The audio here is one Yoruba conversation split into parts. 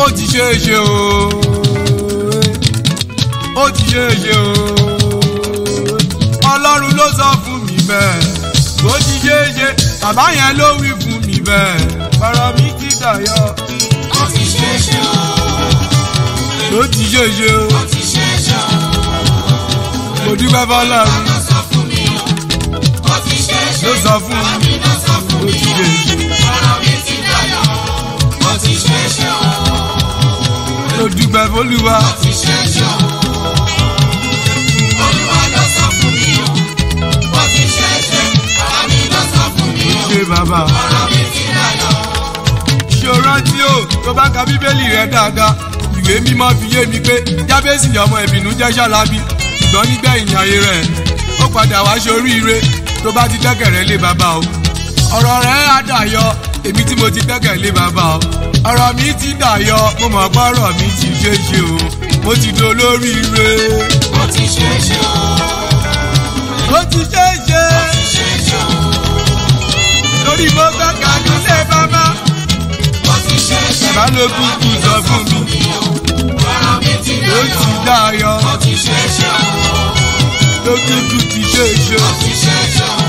ó ti ṣe é ṣe o ó ti ṣe é ṣe o ọlọ́run ló sọ fún mi bẹ́ẹ̀ ó ti ṣe é ṣe bàbá yẹn ló wí fún mi bẹ́ẹ̀ ọ̀rọ̀ mi ti dàyọ̀ ó ti ṣe é ṣe o. ó ti ṣe é ṣe o ó ti ṣe é ṣe o. mo dúpẹ́ fọlọ́run ló sọ fún mi o. ó ti ṣe é ṣe. ló sọ fún bàbá mi mi ló sọ fún ó mi ti o. ṣe é ṣe ọ̀rọ̀ mi ti dayọ̀. ó ti ṣe é ṣe o. mo dúpẹ́ fọlúwa ó ti ṣe é ṣe o. olúwa ló sọ fún mi o. ó ti ṣe é ṣe. bàbá mi ló sọ fún mi o. ṣe bàbá. ọ̀rọ̀ mi ti dayọ̀. ṣé o rántí o tó bá ka bíbélì rẹ dáadáa ìwé mímọ́ fi yé mi pé jábẹ́sì ọmọ ìbínú jẹ́ ṣálábí ṣùgbọ́n nígbẹ̀yìn ayé rẹ̀ ó padà wá ṣoríire tó bá ti dẹ́kẹ̀rẹ́ lé bàbá o ọ̀rọ̀ rẹ̀ á dàyọ èmi tí mo ti dẹ́kẹ̀ lé bàbá o ọ̀rọ̀ mi ti dàyọ mo mọ̀ pé ọ̀rọ̀ mi ti ṣe é ṣe o mo ti dolóríire ó ti ṣe é ṣe o. mo ti ṣe é ṣe ó ti ṣe é ṣe o. lórí mo gbẹ́kẹ̀ nílé bàbá ó ti ṣe é ṣe. balógun kù sọ fún mi ọ̀rọ̀ mi ti ó dayọ̀. ti dàyọ ó ti ṣe é ṣe o. lójújú ti ṣe é ṣe. ó ti ṣe é ṣe o.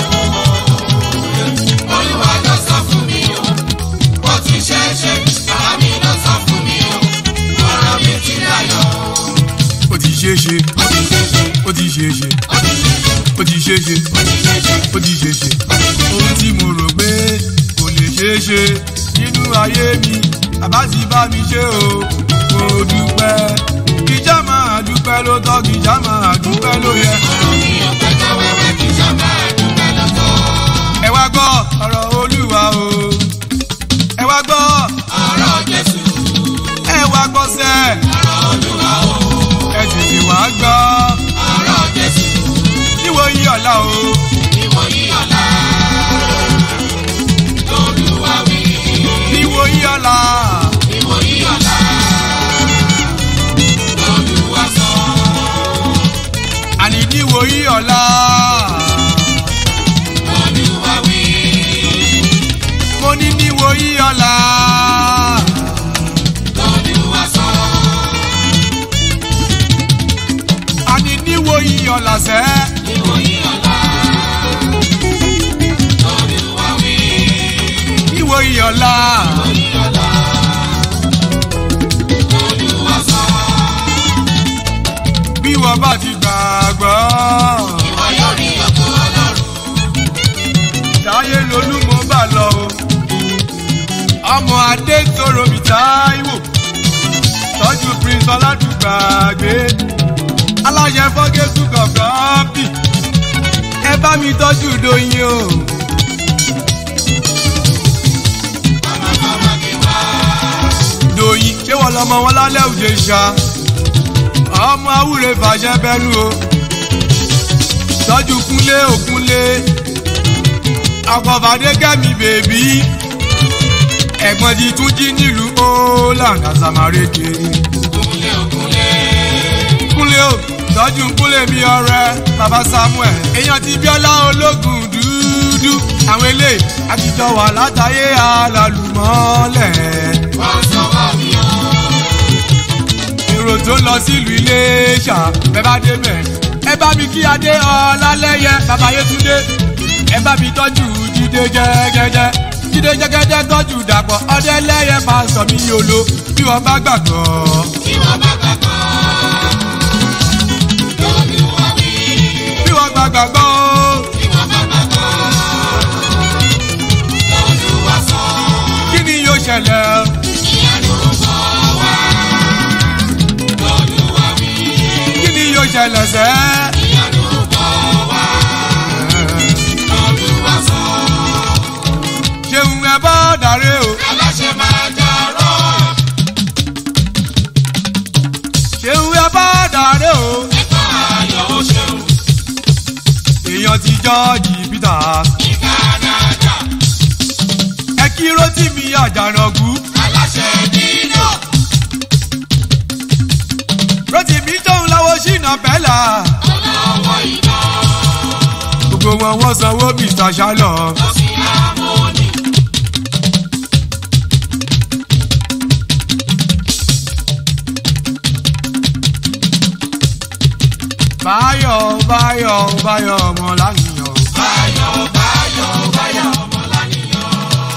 olúwa ló sọ fún mi o. ó ti ṣe é ṣe. bàbá mi ló sọ fún mi o. ọ̀rọ̀ mi ti dayọ̀. ó ti ṣe é ṣe ó ti ṣe é ṣe. ó ti ṣe é ṣe ó ti ṣe é ṣe. ó ti ṣe é ṣe ó ti ṣe é ṣe. ó ti ṣe é ṣe ohun tí mo rò pé kò lè ṣe é ṣe nínú ayé mi bàbá ti bá mi ṣe o mo dúpẹ́ kìjà máa dúpẹ́ ló tọ́ kìjà máa dúpẹ́ ló yẹ. ọ̀rọ̀ mi ò pẹ́jọ́ wẹ́wẹ́ kí sábà dúpẹ́ lọ́tọ̀. ẹ wá gbọ́ ọ̀rọ̀ olúwa o ẹ wá gbọ́ ọ̀rọ̀ jésù. ẹ wá gbọ́ sẹ́ ọ̀rọ̀ olúwa o. ẹ tètè wá gbọ́ ọ̀rọ̀ jésù. níwò yí ọ̀la o ìwòyí ọ̀la. lolúwa wí. níwò yí ọ̀la ìwòyí ọ̀la. lolúwa sọ. àní níwò yí ọ̀la. lolúwa wí. mo ní níwò yí ọ̀la. lolúwa sọ. àní níwò yí ọ̀la sẹ́. ìwòyí ọ̀la. lolúwa wí. níwò yí ọ̀la. ìwòyí ọ̀la. lolúwa sọ. bí wọ́n bá ti gbàgbọ́. ìwọ yóò rí ọkọ ọlọ́run. táyé lolú mo bá lọ o. ọmọ adé tóró mi táíwò. tọ́jú prince ọládùgbàgbé. aláṣẹ fọ́gẹ́sù kọ̀ọ̀kan bì. ẹ bá mi tọ́jú doyin o. ọmọkọ́mọ kí wá. doyin ṣé wọ́n lọ́mọ wọn lálẹ́ òde ṣá. ọmọ awúre fàṣẹ bẹ́nu o. tọ́jú kúnlé òkúnlé. àkọ́fàdé kẹ́mi bèbí. ẹ̀gbọ́n ti tún jí nílùú holland àsàmárèké. kúnlé òkúnlé. kúnlé o tọ́jú kúnlé mi ọ̀rẹ́ bàbá samuel. èèyàn ti bíọ́lá ológun dúdú. àwọn eléyìí àtijọ́ wà látàyé alálùmọ́lẹ̀. wọ́n sọ́wọ́ mi o. èrò tó ń lọ sílùú iléṣà bẹ́ẹ̀ bá dé bẹ̀. ẹ bá mi kí adé ọlálẹ́yẹ bàbá yétúndé. ẹ bá mi tọ́jú jíde jẹ́gẹ́dẹ́. jíde jẹ́gẹ́dẹ́ tọ́jú dàpọ̀ ọdẹ́lẹ́yẹ máa sọ mí yolo bí wọ́n bá gbàgbọ́. kí wọ́n bá gbàgbọ́. lolúwa wí. bí wọ́n bá gbàgbọ́. kí wọ́n bá gbàgbọ́. lolúwa sọ. kí ni yóò ṣẹlẹ̀? ìyanu bọ̀ wá. lolúwa wí. kí ni yóò ṣẹlẹ̀ sẹ́? ìyanu bọ̀ wá. lolúwa sọ. ṣeun ẹ bá dàrẹ o. aláṣẹ máa jọrọ. ṣeun ẹ bá dàrẹ o. ẹ̀ka ayọ̀ ó ṣeun. èèyàn ti jọ́ọ̀jì peters. ní kánádà. ẹ kí rotimi àjànàkú. aláṣẹ dínà. rotimi tóun láwo ṣìnà bẹ́là. ọlọ́wọ́ iná. gbogbo wọn wọ́n sanwó mr shalom. ó sì hámónì. báyọ̀ báyọ̀ báyọ̀ ọmọ láníyàn. báyọ̀ báyọ̀ báyọ̀ ọmọ lánìyàn.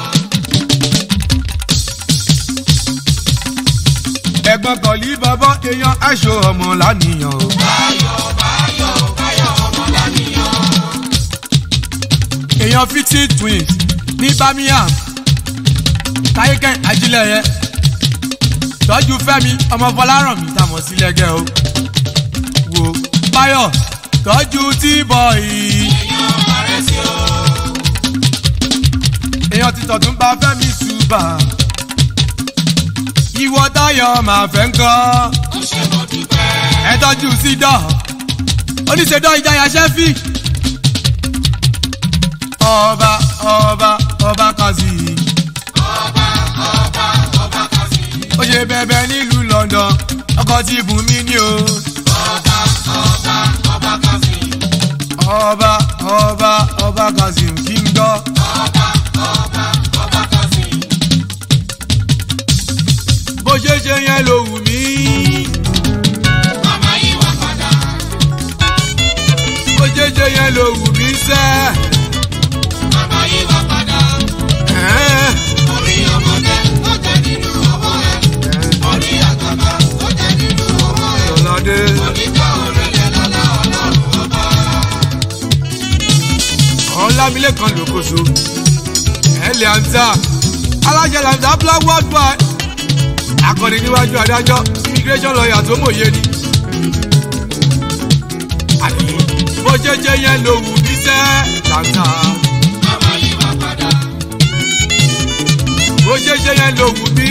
ẹ̀gbọ́n kọ̀lí bàbá èèyàn aṣọ ọmọ láníyàn. báyọ̀ báyọ̀ báyọ̀ ọmọ lánìyàn. èèyàn fifty twins ní birmingham táyékẹ́ ajílẹ̀yẹ tọ́jú fẹ́mi ọmọ fọlárànmí tàmọ̀ sí lẹ́gẹ́ o wò báyọ̀ tọ́jú tí-bọ̀ì èèyàn parẹ́ sí o. èèyàn ti tọ̀tún bá fẹ́mi ṣùgbà ìwọ táyọ̀ máa fẹ́ ń kọ́ ó ṣe mo dúpẹ́. ẹ tọ́jú sí dọ̀ oníṣẹ́dọ̀ ìjayà ṣẹ́fì ọba ọba ọba kazi ọba ọba ọba kàsí. ó ṣe bẹ̀bẹ̀ nílùú london ọkọ̀ tí bùnmi ní o ọba ọba ọba kàsí. ọba ọba ọba kazi kí n gbọ́ ọba ọba ọba kàsí. bó ṣe ṣe yẹn ló wù mí màmá yìí wá padà. bó ṣe ṣe yẹn ló wù mí sẹ́ màmá yìí wá padà. ẹ̀ẹ́n. orí ọmọdé ó jẹ nínú owó ẹ. orí àgbàgbà ó jẹ nínú owó ẹ. Ọlọ́dé. onígbà òrèlè lọ́lá ọlọ́run ọba. ọlámilékan lókoso ẹlẹ àǹtà alájẹ làǹtà black worldwide akọni níwájú adájọ́ immigration lawyer tó mòye ni. àní bó jẹjẹ yẹn ló wù mí sẹ́ làǹtà màmá yìí wá padà. bó jẹjẹ yẹn ló wù mí.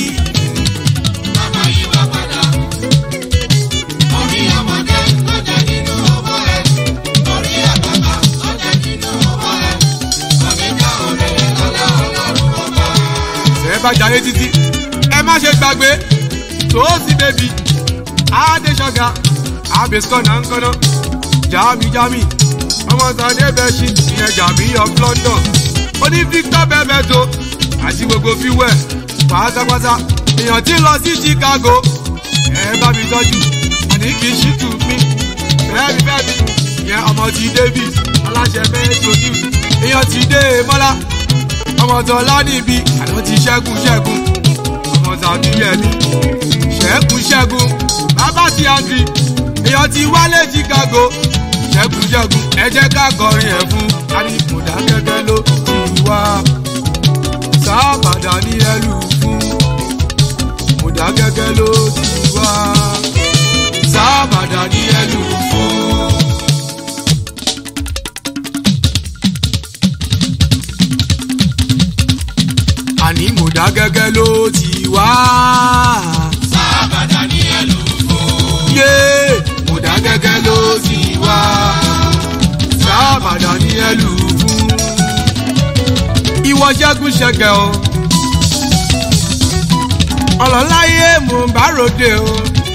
màmá yìí wá padà. orí ọmọdé ó jẹ nínú owó ẹ. orí àgbàgbà ó jẹ nínú owó ẹ. onígbà òrèlè lọ́lá ọlọ́run ọba. ẹ bá jayé títí ẹ má ṣe gbàgbé tòósì bèbí adéṣọgà abẹ́sọ̀nà ńkọ́nà jami jami ọmọ sàdé bẹ́ṣì ìyẹn jami of london oní victor bẹ́bẹ́tò àti gbogbo fíwẹ̀ pátápátá èèyàn tí ń lọ sí chicago ẹ bá mi tọ́jú àní kì í ṣìtù mí bẹ́ẹ̀ni bẹ́ẹ̀ni ìyẹn ọmọ ti david aláṣẹ mẹ́tò news èèyàn ti dé mọ́lá ọmọ tọ́lá níbi àná ti ṣẹ́gun ṣẹ́gun ọmọ tàbí yẹmi ṣẹ́gun ṣẹ́gun bàbá ti àǹtí èèyàn ti wálé chicago ṣẹ́gun ṣẹ́gun ẹ jẹ́ ká kọrin ẹ̀ fún aríkùndà gẹ́gẹ́ ló ti wá sábàdà ní ẹlù fún mùdá gẹ́gẹ́ ló ti wá sábàdà ní ẹlù fún. àní mùdá gẹ́gẹ́ ló ti wá. sábàdà ní ẹlòmó. yé mùdá gẹ́gẹ́ ló ti wá. sábàdà ní ẹlù fún. ìwọ ṣẹ́gun ṣẹ̀kẹ̀ o. ọlọ́láyé mò ń bá ròde o.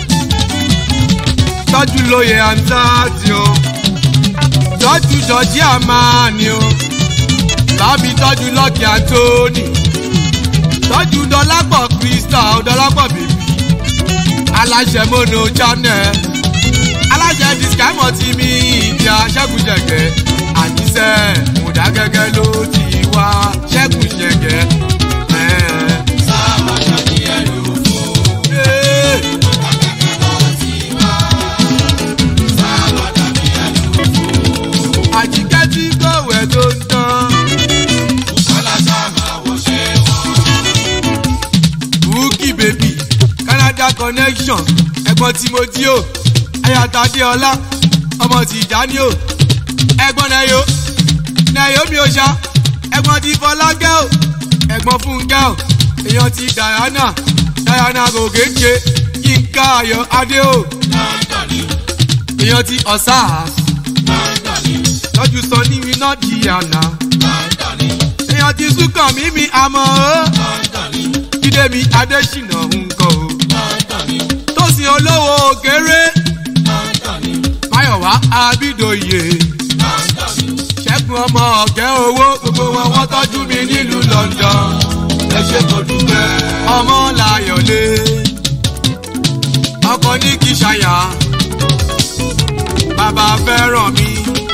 tọ́jú lóye àǹtáàtì o. tọ́jú jọjí àmàní o. lábí tọ́jú lọ́kì àtóní tọ́jú dọ́lápọ̀ crystal dọ́lápọ̀ bèbí aláṣẹ mono channel aláṣẹ discount ti mi ìdí aṣẹ́gun ṣẹ̀gẹ̀ àníṣe mùdágẹ́gẹ́ ló ti wá ṣẹ́gun ṣẹ̀gẹ̀. ẹ̀ẹ́. sábàdà ní ẹlòmó. Ee, sábàdà ní ẹlòmó. àjíkẹ́ tí kò wẹ̀ tó ń tán kọ́lásá máa wọ ṣé wọ́n. bukki baby canada connection ẹ̀gbọ́n timothy o ayatade ọlá ọmọ tìjání o ẹ̀gbọ́n nayo naomi oṣa ẹ̀gbọ́n ti fọlákẹ́ o ẹ̀gbọ́n fúnkẹ́ o èèyàn ti diana diana gògéńké yínká ayọ̀ adé o london ni èèyàn ti osas london ni lọ́jú sọ ní iná diana london ni èèyàn ti súnkàn mímí àmọ́ o london ni jíde mi adésínà ńkọ o london ni tósìn olówó òkèrè london ni máyọ̀wá abídòye london ni ṣẹ́gun ọmọ ọ̀kẹ́ owó gbogbo wọn wọ́n tọ́jú mi nílùú london ẹ ṣe kò dúpẹ́ ọmọ làyọ̀lé ọkọ ní kí ṣayà bàbá fẹ́ràn mi.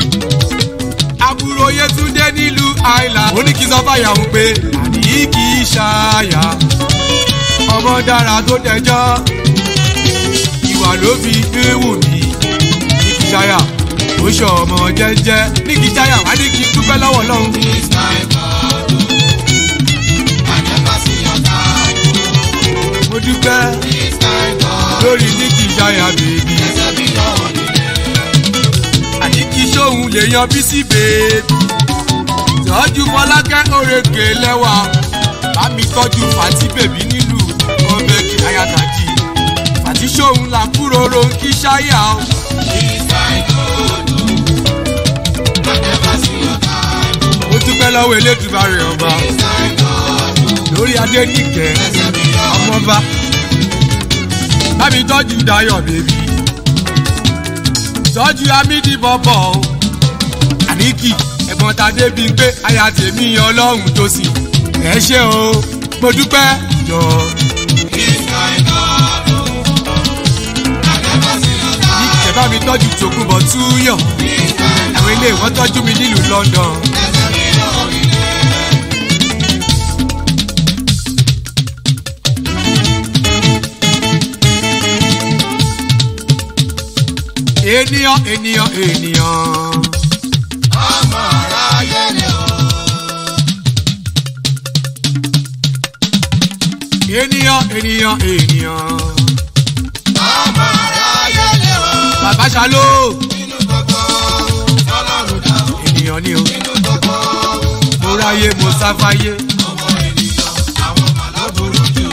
àbúrò yétúndé nílùú àìlà. ó ní kí sọ fàyàwó pé àní kì í ṣàyà. ọmọ dára tó tẹjọ́. ìwà ló fi ewu mi. ní kí ṣàyà ó ṣe ọmọ jẹ́jẹ́. ní kí ṣàyà wá ní kí dúpẹ́ lọ́wọ́ lọ́hùn. This my God, I never see your type. mo dúpẹ́ This my God, lórí ní kí ṣàyà bèbí. ẹsẹ̀ mi lọ́wọ́ nílé. àní kí sóhun lè yan bísí bèbí. tọ́jú fọlákẹ́ òrèké lẹ́wà bá mi tọ́jú fàtí bèbí nílùú ọbẹ̀ kí ayatollah fàtí sóhun là kúrò ronú ṣáyà o. This my God, I never see your type. ó dúpẹ́ lọ́wọ́ elédùbà rẹ̀ ọba This my God, lórí adé nìkẹ́ ẹsẹ̀ mi lọ́wọ́ ọmọba bá mi tọ́jú dayọ̀ bèbí tọ́jú amídì bọ́bọ̀ o àníkì ẹ̀gbọ́n ta débi pé aya tèmi ọlọ́run tó sì ẹ ṣe o mo dúpẹ́ jọ This my God, I never see your type. ìkẹ́ bá mi tọ́jú tòkunbọ̀ túyọ̀ This my àwọn ilé ìwọ́n tọ́jú mi nílùú London ẹsẹ̀ mi lọ́wọ́ nílé. ènìyàn ènìyàn ènìyàn Ọmọ aráyé ni o. ènìyàn ènìyàn ènìyàn Ọmọ aráyé ni o. bàbá ṣàló Nínú gbogbo Ọlọ́run dá o. ènìyàn ni o Nínú gbogbo mo ráyé mo sáfáyé ọmọ ènìyàn, àwọn màlá burú jù.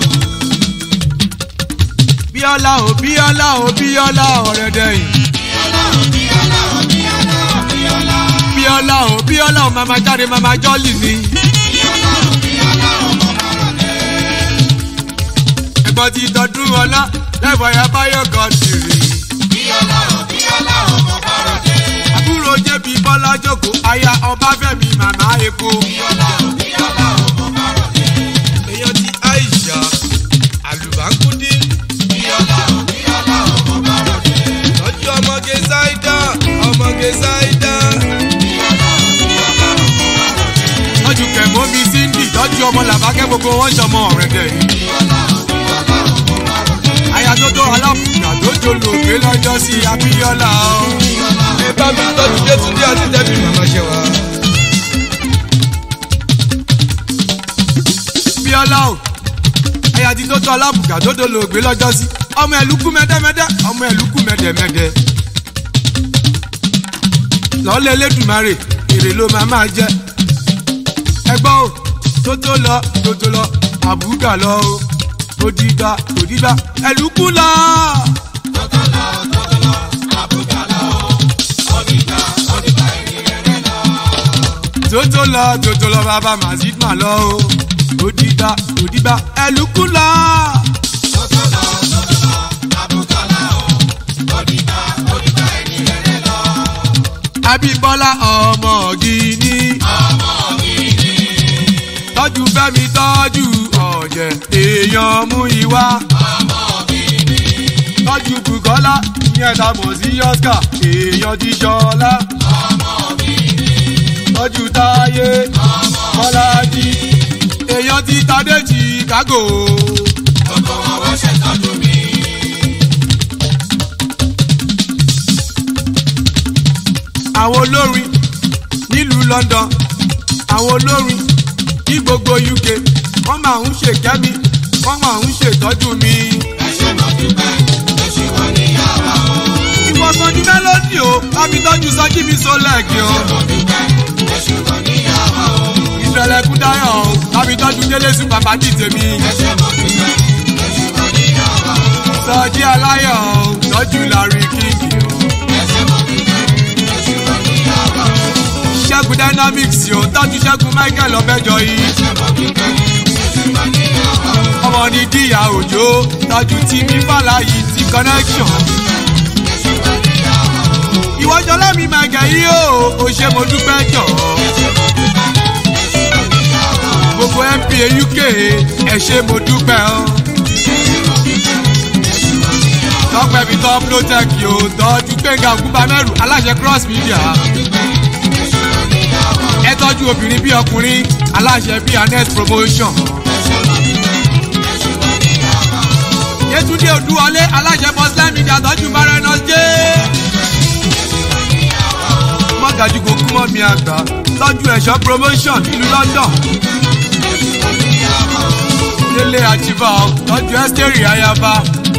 bíọ́lá o bíọ́lá o bíọ́lá ọ̀rẹ́dẹ̀yìn Bíọ́lá o, Bíọ́lá o, Bíọ́lá o, Bíọ́lá. bíọ́lá o bíọ́lá o màmá jáde màmá jọ́lì ni Bíọ́lá o, Bíọ́lá o, mo máa rọ̀ lẹ́. ẹ̀gbọ́n ti tọdún ọlá lẹ́fọ̀ ya báyọ̀ kan tìrì Bíọ́lá o, Bíọ́lá o, mo máa rọ̀ lẹ́. àbúrò jẹ́bi bọ́lá jókòó aya ọbáfẹ́mi màmá epo Bíọ́lá o, Bíọ́lá o, mo máa rọ̀ lẹ́. èèyàn ti aisha àlùbáńkúndí Bíọ́lá o, Bíọ́lá o, mo máa rọ̀ lẹ́. tọ́jú ọmọge ṣáídà ọmọge ṣáídà Bíọ́lá o, Bíọ́lá o, mo máa rọ̀ lẹ́. tọ́jú kẹ̀mọ́ mi síndì tọ́jú ọmọ làbákẹ́ gbogbo wọn ṣọmọ ọ̀rẹ́dẹ̀yìn. Bíọ́lá o, Bíọ́lá o, mo máa rọ̀ lẹ́. aya tó tó aláfùgbà tó jolo gbé lọ́jọ́ sí abíọ́lá o. ẹ bá mi tọ́jú jésùdí àti tẹ́bí màmá ṣe wá. bíọ́lá o aya tí tó tó aláfùgbà tó jolo gbé lọ́jọ́ sí ọmọ ẹ̀lúkú mẹ́dẹ́mẹ́dẹ́ ọmọ ẹ̀lúkú mẹ́dẹ́mẹ́dẹ́. lọ́lẹ̀ lẹ́dùnmáre èrè ló máa máa jẹ́. ẹgbọ́n o tó tó lọ tó tó lọ àbúgà lọ o òdìgbà òdìgbà ẹ̀lúkú lọ. tótó lọ tótó lọ bàbá mazid mà lọ o òdìgbà òdìgbà ẹlùkù lọ. abímbọ́lá ọmọ gíní. tọ́jú fẹ́mi tọ́jú ọ̀jẹ̀ èèyàn mú ìwá. tọ́jú bùkọ́lá ìyẹn ta mọ̀ sí oscar èèyàn ti ṣọlá. tọ́jú táyé bọ́lájí èèyàn ti tadé chicago. àwọn olórin nílùú london àwọn olórin ní gbogbo uk wọ́n máa ń ṣèkẹ́mi wọ́n máa ń ṣètọ́jú mi. ìwọ̀sán ní mélòdì o láti tọ́jú sọ́jí mi sólẹ̀kì o. ìfẹ̀lẹ̀ kúdáyọ̀ o láti tọ́jú délé sùn bàbá dì tèmi. sọ́jí aláyọ̀ o tọ́jú lárí kíkì o. ṣẹ́gun dynamics o tọ́jú ṣẹ́gun michael ọbẹ̀jọ yìí. ọmọ ní díyà òjò tọ́jú tìmí fàlàyé ti connection. ìwọ́jọ́ lẹ́mí mẹ́gẹ̀ yìí o ò ṣe mo dúpẹ́ jọ̀. gbogbo mpa uk ẹ ṣe mo dúpẹ́ o. tọ́pẹ́ mi tọ́ protect yóò tọ́jú gbẹ̀ngà ògúnbamẹ́rù aláṣẹ cross media ẹ tọ́jú obìnrin bí ọkùnrin aláṣẹ bí anet promotion. Yétúndé Odúwọlé aláṣẹ Muslim media tọ́jú Marenos jẹ́. Mọ́gàjú kò kú mọ́ mi àgbà tọ́jú ẹ̀ṣọ́ promotion nílùú London. Délé Àjìbá tọ́jú Ẹ́sítérì Ayaba.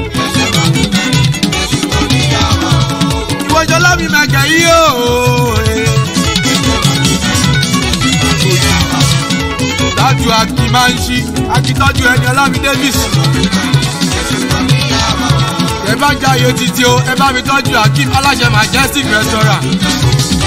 Ìwọ́jọ́ lámì mẹ́kẹ̀ yí o. Tọ́jú Aki máa ń ṣí, Aki tọ́jú ẹni Ọlámi Davis ẹ bá jáyé títí o ẹ bá mi tọ́jú akeem aláṣẹ majestic restaurant